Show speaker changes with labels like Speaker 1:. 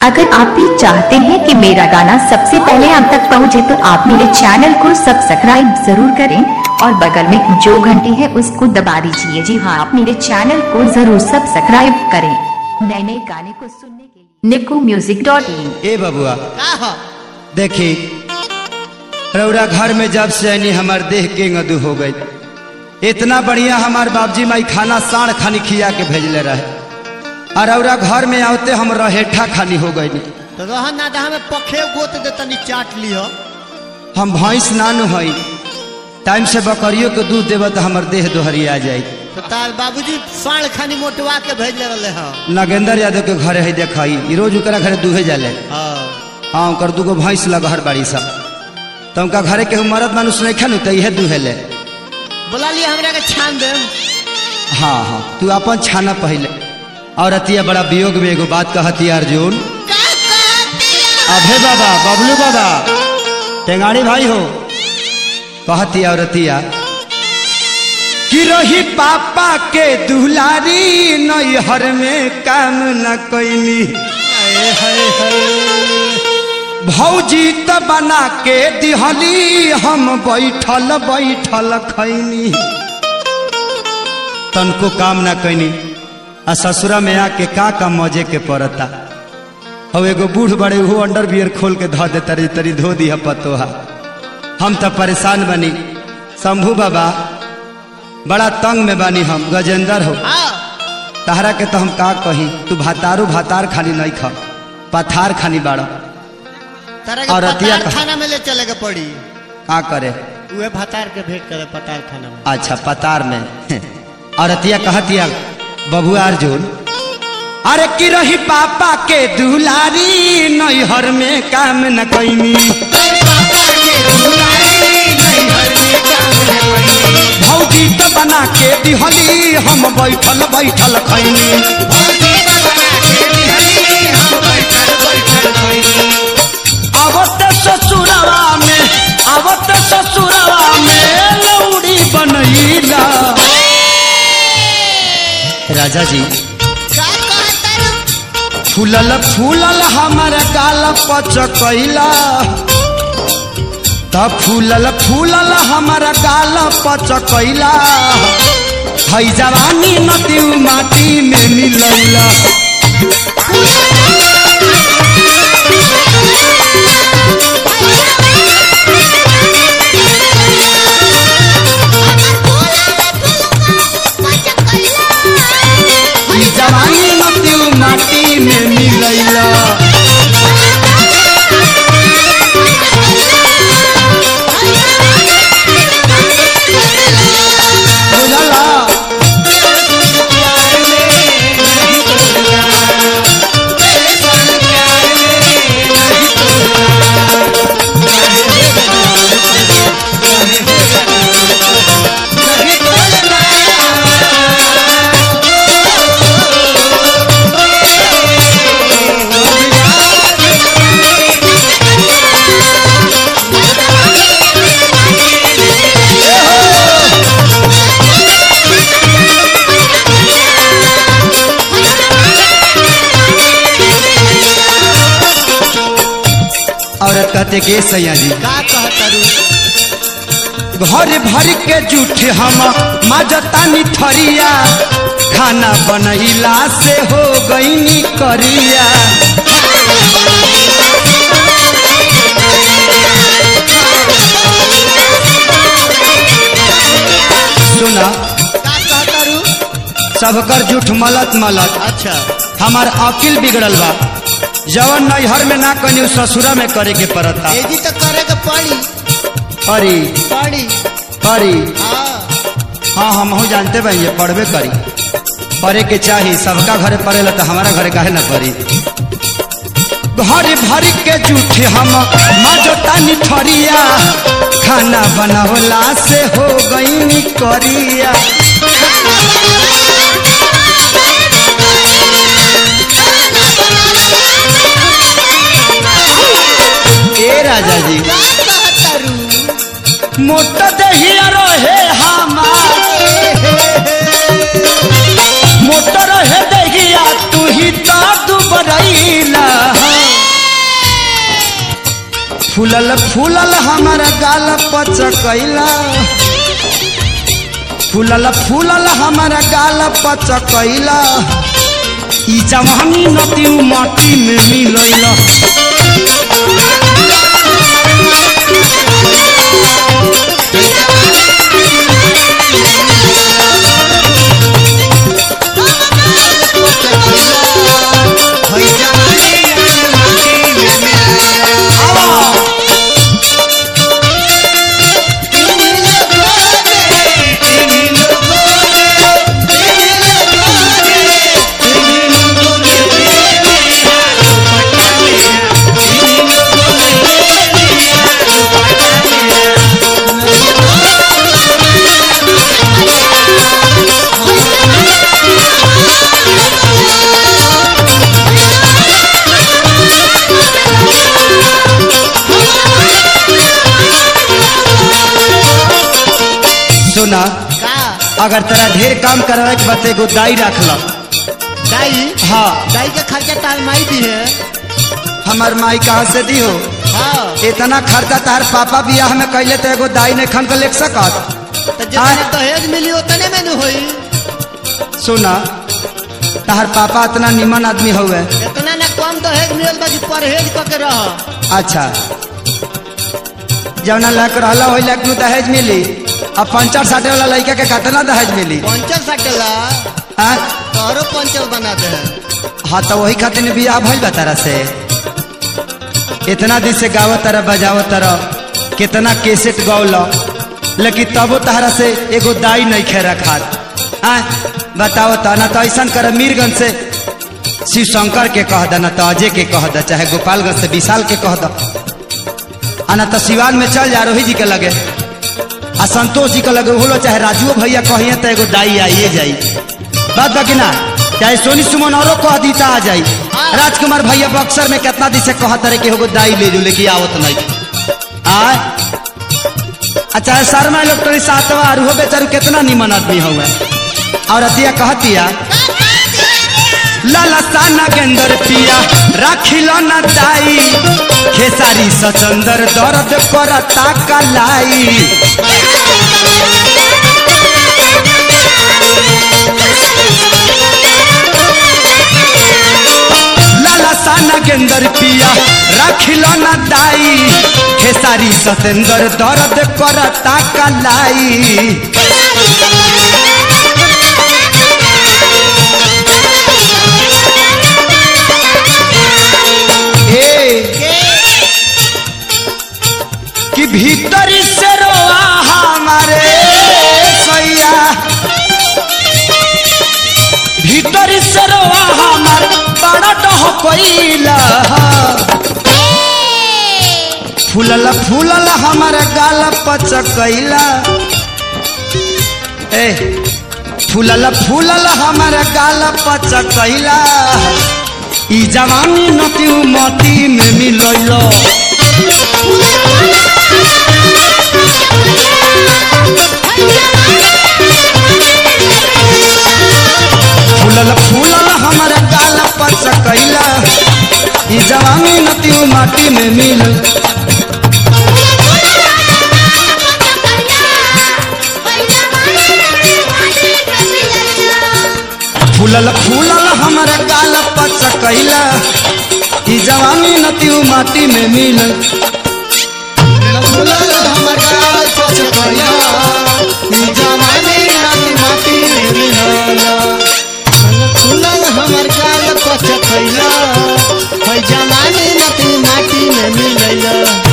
Speaker 1: अगर आप भी चाहते हैं कि मेरा गाना सबसे पहले आप तक पहुंचे तो आप मेरे चैनल को सब्सक्राइब जरूर करें और बगल में जो घंटी है उसको दबा दीजिए जी हाँ आप मेरे चैनल को जरूर सब्सक्राइब करें नए नए गाने को सुनने के लिए निको म्यूजिक डॉट इन
Speaker 2: ए बबुआ
Speaker 3: का हो
Speaker 2: देखी रौरा घर में जब से आनी हमार देह के गदू हो गई इतना बढ़िया हमार बाबजी माई खाना साढ़ खानी खिया के भेजले रहे और रौरा घर में आते हम रहेठा खानी हो गई
Speaker 3: तो रहन ना दहा में पखे गोत दे तनी चाट लियो
Speaker 2: हम भैंस नानु हई टाइम से बकरियों के दूध देव तो हमार देह दोहरिया जाई
Speaker 3: तो तार बाबूजी साढ़ खानी मोटवा के भेजले रहले हो
Speaker 2: नागेंद्र यादव के घरे है देखई ई रोज ओकरा घरे दूहे जाले
Speaker 3: हाँ
Speaker 2: हाँ ओकर दूगो भैंस लगहर बाड़ी सब तो उनका घरे के मरद मानुष नहीं खनु तो इहे दूहेले
Speaker 3: बोला लिया हमरा के छान दे
Speaker 2: हाँ हाँ तू अपन छाना पहले और अतिया बड़ा वियोग में एगो बात कहती अर्जुन अभे बाबा बबलू बाबा टेंगाड़ी भाई हो कहती और अतिया कि रही पापा के दुलारी नैहर में काम न कैनी भौजी त बना के दिहली हम बैठल बैठल खैनी तनको काम ना कैनी आ ससुरा में आके का का मजे के पड़ता अब एगो बूढ़ बड़े वो अंडर बियर खोल के धो दे तरी तरी धो दिया पतोहा हम तो परेशान बनी शंभू बाबा बड़ा तंग में बानी हम गजेंद्र हो
Speaker 3: हाँ
Speaker 2: तहरा के तो हम का कही तू भातारू भातार खानी नहीं खा पथार खानी बाड़ा
Speaker 3: तारा के
Speaker 2: और रतिया
Speaker 3: पतार
Speaker 2: का-
Speaker 3: खाना में ले चले के पड़ी
Speaker 2: का करे
Speaker 3: उहे भतार के भेंट करे पतार खाना में
Speaker 2: अच्छा पतार में और अतिया कहतिया बबुआ अर्जुन अरे की रही पापा के दुलारी नैहर में काम न कैनी भौजी तो बना के दिहली हम बैठल बैठल खैनी आवत ससुरवा में आवत ससुरवा में लौड़ी बनैला राजा जी फूलल फूलल हमार गाल पचकैला त फूलल फूलल हमार गाल पचकैला है जवानी नदी माटी में मिलैला ई जवानी नदी माटी में मिलैला बुझला औरत कहते के सैया जी
Speaker 3: का कहतरू
Speaker 2: घर भर के जूठ हम माजतानी थरिया खाना बनैला से हो गईनी करिया सुना
Speaker 3: का कहतरू
Speaker 2: सबकर जूठ मलत मलत
Speaker 3: अच्छा
Speaker 2: हमार अकिल बिगड़ल बा जवन नैहर में ना कनी ससुरा में करे के पड़ता
Speaker 3: एजी तो करे के पड़ी
Speaker 2: अरे
Speaker 3: पड़ी
Speaker 2: अरे
Speaker 3: हाँ
Speaker 2: हाँ हम हो जानते भाई ये पढ़बे करी पढ़े के चाही सबका घरे पढ़ेला तो हमारा घरे काहे ना पढ़ी घर भर के जूठे हम मजतानी ठरिया खाना बनावला से हो गई करिया ए राजा जी
Speaker 3: का कहतरू
Speaker 2: मोटा दहिया रहे हमार मोटर है दहिया तू ही तो दुबरैला फूलल फूलल हमारा गाल पचकैला फूलल फूलल हमारा गाल पचकैला ई जवानी नती माटी में मिलैला
Speaker 3: होई जवानी माटी में
Speaker 2: सुना
Speaker 3: का
Speaker 2: अगर तेरा ढेर काम करवाए के बात एगो दाई रख लो
Speaker 3: दाई
Speaker 2: हाँ
Speaker 3: दाई के खर्चा तार माई दी है
Speaker 2: हमार माई कहाँ से दी हो
Speaker 3: हाँ
Speaker 2: इतना खर्चा तार पापा बियाह में कैले तो एगो दाई ने खन के लेख सकत
Speaker 3: तो जितने दहेज मिली उतने में न होई
Speaker 2: सुना तार पापा इतना निमन आदमी हुए
Speaker 3: इतना ना कम दहेज मिलल बा कि परहेज क के रह
Speaker 2: अच्छा जवना लक रहला वही लक नु दहेज मिली अब पंचर साटे वाला लड़का के कितना दहेज मिली
Speaker 3: पंचल सटेला
Speaker 2: हाँ
Speaker 3: तोहरो पंचल बना दे
Speaker 2: हाँ तो वही खातिर बियाह भइल बा तारा से इतना दिन से गावत तरह बजावत तरह कितना केसेट गौल लेकिन तबो तहरा से एगो दाई नहीं खे रखात आ बताओ तो ना तो ऐसा कर मीरगंज से शिव शंकर के कह द ना तो अजय के कह द चाहे गोपालगंज से विशाल के कह द आ ना तो सिवान में चल जा रोही जी के लगे आ संतोष जी के लगे बोलो चाहे राजुओ भैया कहिए तो एगो दाई आइए जाई बात बाकी ना चाहे सोनी सुमन औरो कह दी तो आ जाई राजकुमार भैया बक्सर में कितना दिन से कहा तारे कि होगो दाई ले जो लेके आवत नहीं आ अच्छा शर्मा इलेक्ट्रॉनिक सातवा और हो बेचारू कितना निमन आदमी हुए और अतिया कहतिया लाला साना गेंदर पिया राखिलो ना दाई खेसारी सचंदर दर्द करता कलाई लाला साना गेंदर पिया राखिलो ना दाई खेसारी सतेंदर दर्द करता कलाई ए कि भीतरी से रोआ हमारे सैया भीतरी से रोआ हमार बड़ा डह कोइला फूलल फूलल हमार गाल पचकैला ए फूलल फूलल हमार गाल पचकैला ई जवानी नती मती में मिलैलो फूलल फूलल हमार गाल पचकैला ई जवानी नती माटी में मिल फूलल फूलल हमार गाल पचकैला ई जवानी नती माटी में मिल
Speaker 3: फूलल हमर गाल पचकैला ई जवानी नाती माटी में मिलला फूलल हमर गाल पचकैला होई जवानी नाती माटी में मिलला